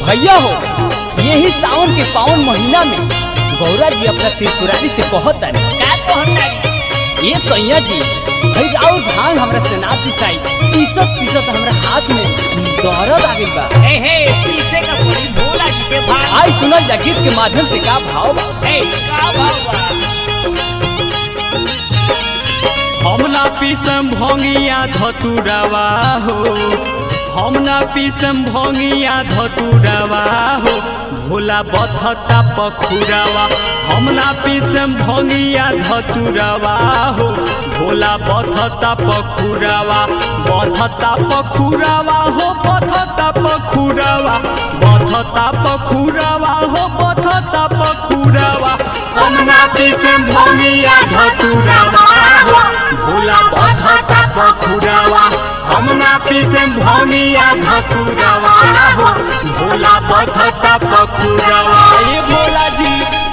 भैया हो यही सावन के पावन महीना में गौरा जी अपना त्रिपुरारी से कहत तारे का कहतारी ये सैया जी भाई राउर भांग हमरा से ना पिसाई पीसत पीसत हमरा हाथ में दर्द आ गइल बा हे हे पीछे का पड़ी भोला जी के भाग आई सुनल जा गीत के माध्यम से का भाव बा हे का भाव बा हम ना पीसम भोंगिया धतुरवा हो हम ना पीसम भोंगिया धतुरवा हो भोला बथता पखुरवा हम ना पीसम भोंगिया धतुरवा हो भोला बथता पखुरवा बथता पखुरवा हो बथता पखुरवा बथता पखुरवा हो बथता पखुरवा हम ना पीसम भोंगिया धतुरवा हो भोला बथता पखुरवा हम ना पीसम भोंगिया धतुरवा हो भोला बथता पखुरवा ये भोला जी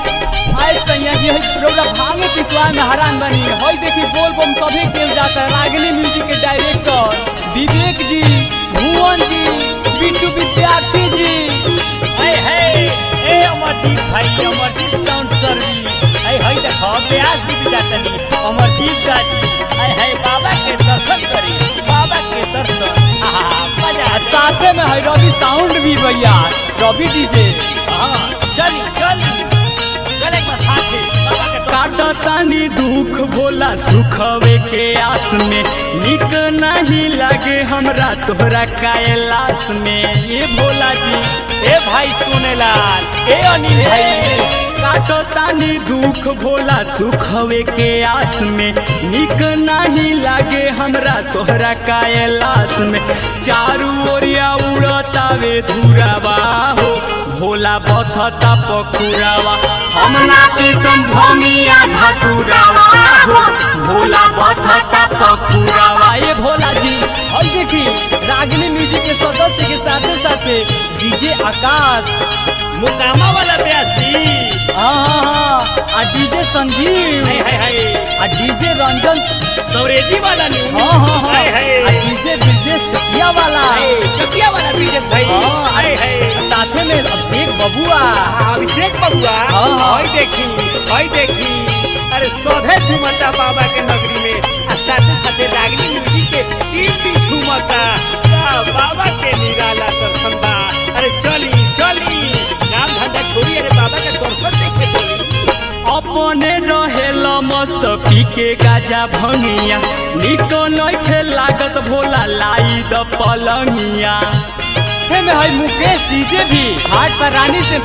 आए सैया जी हई रौरा भांगे पिसवा में हैरान बनी हई देखी बोल बम सभी केल जाता है रागिनी म्यूजिक के डायरेक्टर विवेक जी भुवन जी बिट्टू विद्यार्थी जी हे हे ए अमरदीप भाई अमरदीप साउंड सर्विस हे हे देखो ब्यास भी जातनी अमरदीप गाजी हे हे बाबा के दर्शन करी बाबा के दर्शन आहा मजा आ साथे में है रवि साउंड भी भैया रवि डीजे हां चली चली चले एक बार साथे बाबा के दर्शन काटतानी दुख भोला सुखवे के आस में निक नहीं लागे हमरा तोहरा कैलाश में ये भोला जी ए भाई सोनेलाल ए अनिल भाई काटतानी दुख भोला सुखवे के आस में निक नहीं लागे हमरा तोहरा कैलाश में चारू ओरिया उड़तावे धुरावा हो भोला बथता पखुरावा हम ना पीसम भमिया धतुरावा हो भोला बथता पखुरावा ये भोला जी और देखी रागिनी म्यूजिक के सदस्य के साथे साथे डीजे आकाश मुकामा वाला ब्यासी हाँ हाँ हाँ आ डीजे संजीव हाय हाय हाय आ डीजे रंजन सौरेजी वाला न्यू हाँ हाँ हाँ हाय हाय आ डीजे ब्रजेश चकिया वाला हाय, चकिया वाला बीजे भाई हाँ, हाय हाय साथे में अभिषेक बबुआ अभिषेक बबुआ हाँ, हाँ। हाय देखी हाय देखी अरे सौधे झुमता बाबा के नगरी में आ साथे साथे रागनी म्यूजिक के टीम भी झुमता का बाबा के निराला दर्शन बा अरे चली चली काम धंधा छोड़ी अरे बाबा के दर्शन देखे चली अपने रहेल मस्त पीके गाजा भंगिया निको नइखे लागत भोला लाई द पलंगिया हे में है मुकेश डीजे भी हाट पर रानी से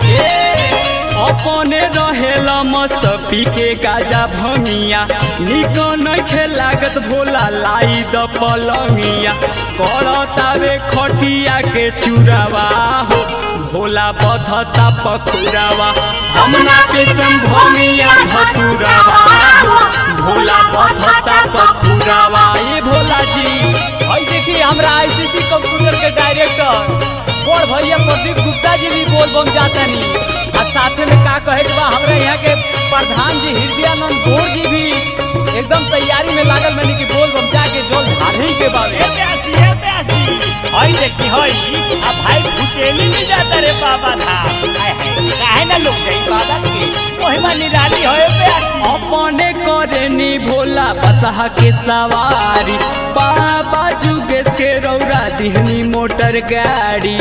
अपने रहेल मस्त पीके गाजा भंगिया निको नइखे लागत भोला लाई द पलंगिया करतावे खटिया के चुरावा हो भोला बधता पखुरावा हम ना पेशम भंगिया धतुरावा हो भोला बधता पखुरावा ये भोला जी और देखिए हमरा आईसीसी कंप्यूटर के डायरेक्टर बड़ भैया प्रदीप गुप्ता जी भी बोल बम जाता नहीं और साथे में का कहे के बा हमरा यहाँ के प्रधान जी हृदयानंद गौर जी भी एकदम तैयारी में लागल मैंने कि बोल बम जाके जल ढाले के बावे ए प्यासी ए प्यासी हई देखी हई आ भाई भुटेली नहीं जाता रे बाबा था हाय हाय काहे ना लोग जाई बाबा के ओहिमा निराली होए प्यासी अपने करनी भोला बसहा के सवारी बाबा जुगेश के रौरा दिहनी मोटर गाड़ी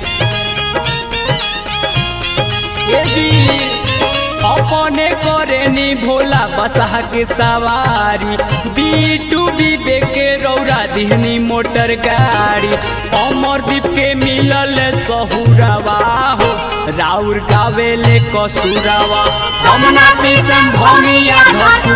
ये जी अपने करनी भोला बसहा के सवारी बीटू विवेक के रौरा दिहनी मोटर गाड़ी अमरदीप के मिलल सहुरवा हो राउर गावेले कसुरवा हम ना पीसम भमिया धतु